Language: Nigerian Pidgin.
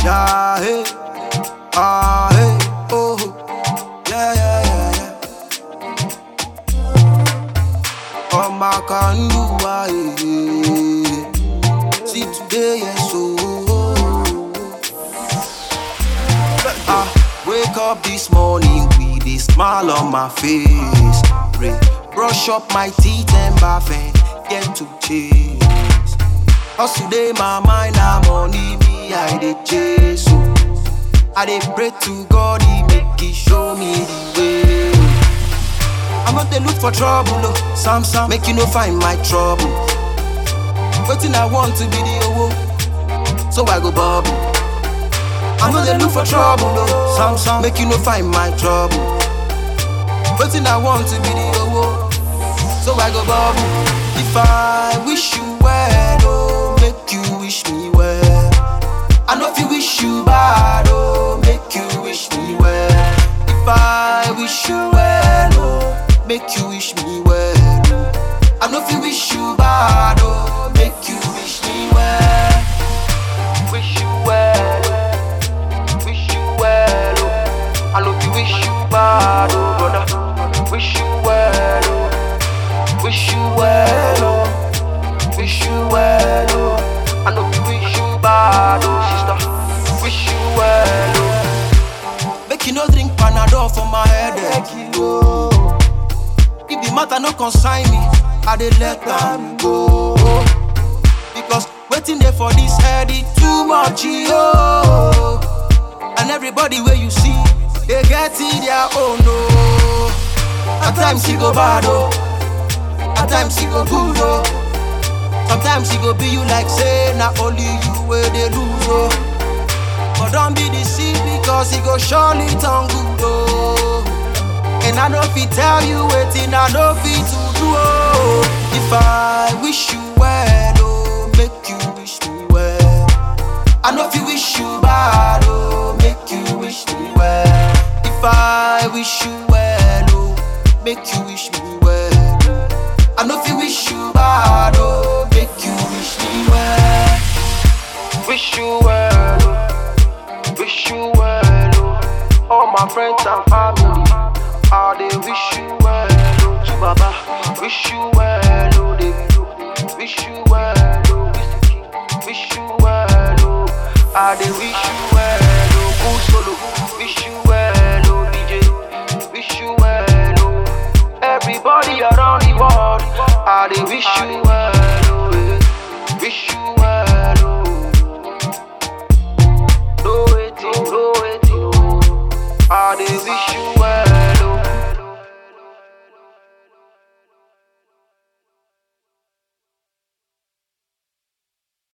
Yeah, hey. Ah, hey. Oh. Yeah, yeah, yeah, yeah. All my can do, ah, yeah. See today, yes, oh. Ah, wake up this morning with a smile on my face. Pray, brush up my teeth and bath and get to chase. Hustle day, my mind, I'm money, me, I dey chase. So, I dey pray to God, He make He show me the way. I'm not dey look for trouble, oh. Sam Sam, make you no find my trouble. Waiting, I want to be the owo, so I go bubble. I'm not dey look for trouble, oh. Sam Sam, make you no find my trouble. Waiting, I want to be the owo, so I go bubble. If I wish you well, oh, make you wish me well. I know if you wish you bad, oh, make you wish me well. If I wish you well, oh, make you wish me well. oh. I know if you wish you bad, oh, make you wish me well. Wish you well, wish you well, oh. I know if you wish you bad, oh, brother. Wish you well, oh. Wish you well, oh. Wish you well, oh. I know you wish you bad, oh sister. Wish you well, oh. Make you no drink Panadol for my headache, oh. If the matter no consign me, I dey let am go. Because waiting there for this head is too much, oh. And everybody where you see, they get in their own, oh. At times he go bad, oh. At times he go good, oh. Sometimes he go be you like say, not only you where they lose, oh. But don't be deceived because he go surely turn good, oh. And I know if he tell you waiting, I know if he to do, oh. If I wish you well, oh, make you wish me well. I know if you wish you bad, oh, make you wish me well. If I wish you well, oh, make you wish me well. I know if you wish you bad, oh, make you wish me well. Wish you well, oh, wish you well, oh. All my friends and family, all they wish you well, oh. To Baba, wish you well, oh. They wish you well, oh. Wish you well, oh. Ah, they wish you well, oh. Cool solo, wish you well, oh. DJ, wish you well, oh. Everybody around the world, ah, they wish you well.